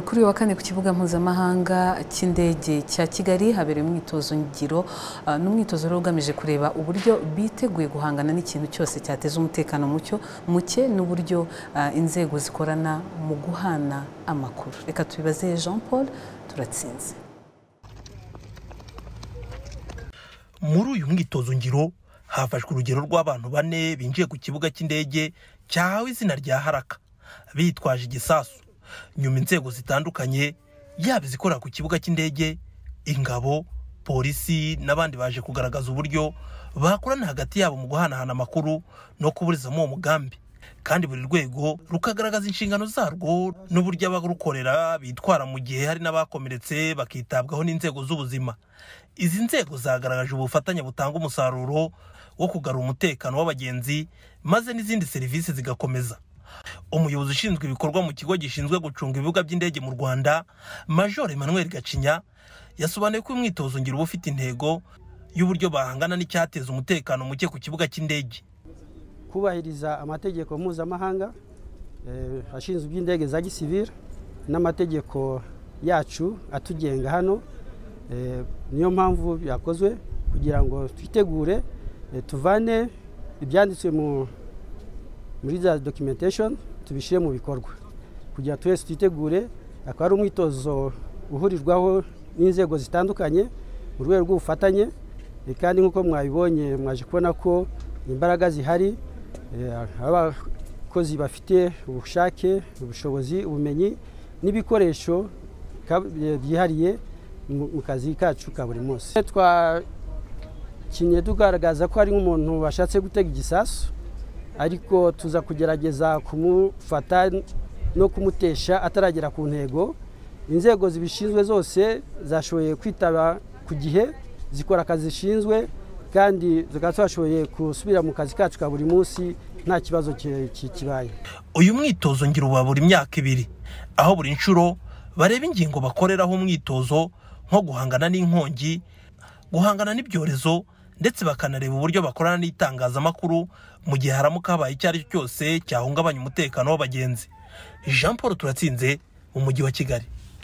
Kuri uyu wa kane ku kibuga mpuzamahanga cy'indege cya Kigali habereye umwitozo ngiro uh, ni umwitozo rero ugamije kureba uburyo biteguye guhangana n'ikintu cyose cyateza umutekano mucyo muke n'uburyo uh, inzego zikorana mu guhana amakuru reka tubibaze Jean Paul turatsinze muri uyu mwitozo ngiro hafashwe urugero rw'abantu bane binjiye ku kibuga cy'indege cyahawe izina rya haraka bitwaje igisasu nyuma inzego zitandukanye yaba izikorera ku kibuga cy'indege ingabo polisi n'abandi baje kugaragaza uburyo bakorana hagati yabo mu guhanahana amakuru no kuburizamo uwo mugambi kandi buri rwego rukagaragaza inshingano zarwo n'uburyo abarukorera bitwara mu gihe hari n'abakomeretse bakitabwaho n'inzego z'ubuzima izi nzego zagaragaje ubufatanye butanga umusaruro wo kugarura umutekano w'abagenzi maze n'izindi serivisi zigakomeza umuyobozi ushinzwe ibikorwa mu kigo gishinzwe gucunga ibibuga by'indege mu rwanda major emmanuel gacinya yasobanuye ko umwitozo ngiro uba ufite intego y'uburyo bahangana n'icyateza umutekano muke ku kibuga cy'indege kubahiriza amategeko mpuzamahanga eh, ashinzwe iby'indege za gisivile n'amategeko yacu atugenga hano eh, niyo mpamvu byakozwe kugira ngo twitegure eh, tuvane ibyanditswe mu- muri za documentation tubishyire mu bikorwa kugira ngo twese twitegure akaba ari umwitozo uhurirwaho n'inzego zitandukanye mu rwego rw'ubufatanye eh, kandi nk'uko mwabibonye mwaje kubona ko imbaraga zihari eh, abakozi bafite ubushake ubushobozi ubumenyi n'ibikoresho ka- eh, byihariye mu mu kazi kacu ka buri munsi twakinye tugaragaza ko hari nk'umuntu washatse gutega igisasu ariko tuza kugerageza kumufata no kumutesha ataragera ku ntego inzego zibishinzwe zose zashoboye kwitaba ku gihe zikora akazi zishinzwe kandi tukaba twashoboye gusubira mu kazi kacu ka buri munsi nta kibazo ki- ki- kibaye uyu mwitozo ngiro uba buri myaka ibiri aho buri nshuro bareba ingingo bakoreraho umwitozo nko guhangana n'inkongi guhangana n'ibyorezo ndetse bakanareba uburyo bakorana n'itangazamakuru mu gihe haramuka habaye icyo ari cyo cyose cyahungabanya umutekano w'abagenzi jean paul turatsinze mu mujyi wa kigali